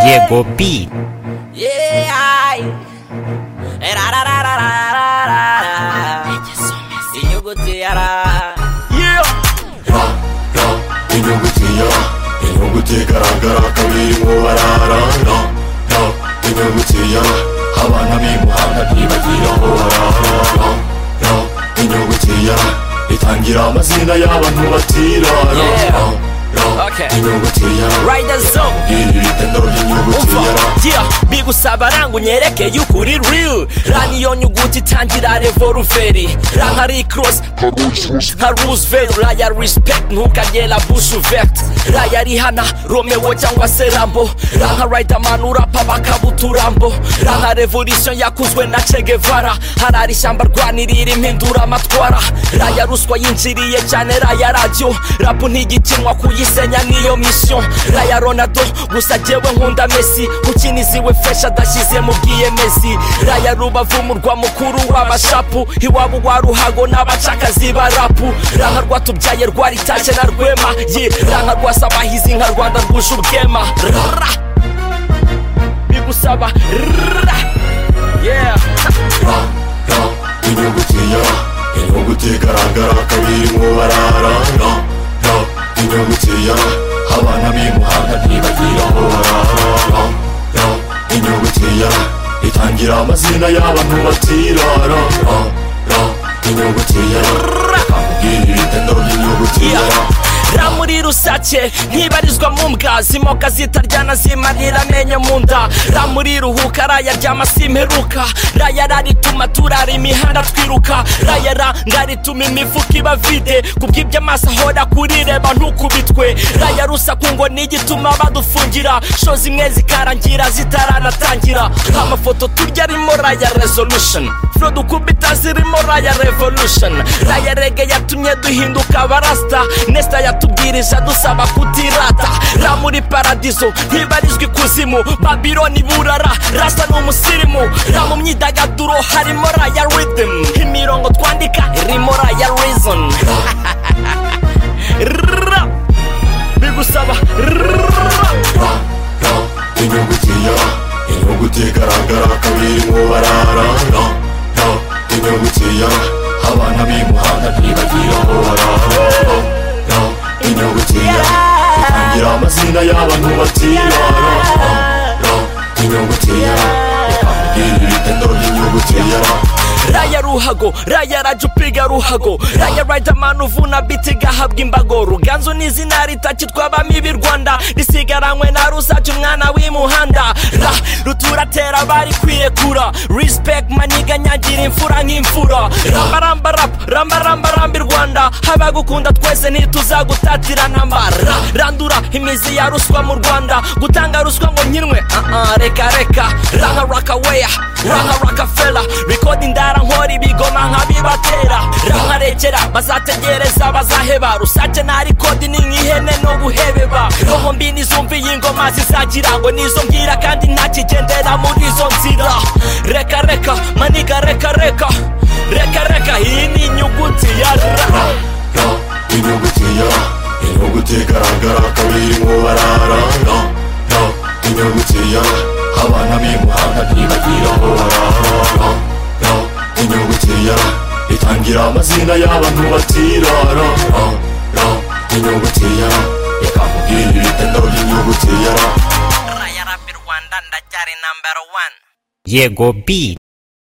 Diego Pi. Yeah, ay. Erarararararara. Inyugutiyara. inyuguti ya inyuguti igaragara kabiri mu barara no no inyuguti ya abana b'imuhanda ntibagira aho barara no no inyuguti ya itangira amazina y'abantu batirara Yeah. no no Okay. inyuguti ya Rider Zone. iri ritendo ry'inyuguti umva ya yeah, bigusaba ranga unyereke ukuri real rani iyo nyuguti itangira revoluveri ranka ari cross nka roosevelt raya respect ntukagera bush uvect raya rihana romeo cyangwa se rambo ranka riderman urapa bakabuturambo ranka revolution yakuzwe na che guevara harari ishyamba rwanirira impindura amatwara raya ruswa yinjiriye cyane raya radiyo rapu ntigikinwa kuyisenya niyo mission raya ronaldo gusa jyewe nkunda mesi ukiniziwe fresh adashyize mu bwiyemezi raya rubavu murwa mukuru w'abashapu iwabo wa ruhago n'abacakazi ba rapu ranka rwatubyaye rwaritashye na rwema ye ranka rwasabahizi nka rwanda rwuje ubwema Rrrra. bigusaba rrrra. yeah ra ra inyuguti ya inyuguti igaragara kabiri mu barara ra ra inyuguti ya abana b'imuhanda ntibagira aho barara ra ra inyuguti ya itangira amazina y'abantu batirara ra ra inyuguti ya kamubwira ibitendo by'inyuguti ya ra ra muri rusake ntibarizwa mu mbwa zimoka zitaryana zimarira amenyo mu nda ra muri ruhuka raya ryama simperuka raya rarituma turara imihanda twiruka raya ra ndarituma imifuka iba vide kubw'ibyo amaso ahora kurireba ntukubitwe raya rusaku ngo ni igituma badufungira sho zimwe zikarangira zitaranatangira amafoto turya arimo raya resolution fro dukubita zirimo raya revolution raya rege yatumye duhinduka abarasta nesta yatubwirije dusaba kutirata ra muri paradizo ntibarizwa ikuzimu babiloni burara rasa ni umusirimu ra mu myidagaduro harimo raya rhythm imirongo twandika irimo raya reason Rrrra. bigusaba rrrra. ra ra inyuguti ya inyuguti igaragara kabiri mu barara ra ra inyuguti ya abana b'imuhanda ntibagira aho barara ra ra inyuguti ya itangira amazina y'abantu batirara ra ra inyuguti ya ikambwira ibitendo by'inyuguti ya ra raya ruhago raya rajya upiga ruhago raya riderman uvuna biti gahabwa imbago ruganzu ni izina ritakitwabamo ibi rwanda risigaranywe na rusake umwana w'imuhanda ra ruturatera bari kwiyekura respect maniga nyagira imfura nk'imfura rambaramba rap rambaramba rambi rwanda abagukunda twese ntituzagutatira ntamba ra randura imizi ya ruswa mu rwanda gutanga ruswa ngo nkinwe ah, ah, reka reka ranka rakaweya ranka rakafela rekoda indara nkora ibigoma nkabibatera ranka rekera bazategereza bazaheba rusake ntari kodi ni nk'ihene no guhebeba roho mbi nizumviye ingoma zizagira ngo nizo mbwira kandi ntakigendera muri izo nzira reka reka maniga reka reka reka reka iyi ni inyuguti ya ra ra inyuguti ya inyuguti igaragara kabiri mu barara ra ra inyuguti ya abana b'imuhanda ntibagira aho barara ra ra inyuguti ya itangira amazina y'abantu batirara ra ra inyuguti ya ikakubwira ibitendo by'inyuguti ya ra Raya Rap Rwanda ndacyari number one Diego Pi.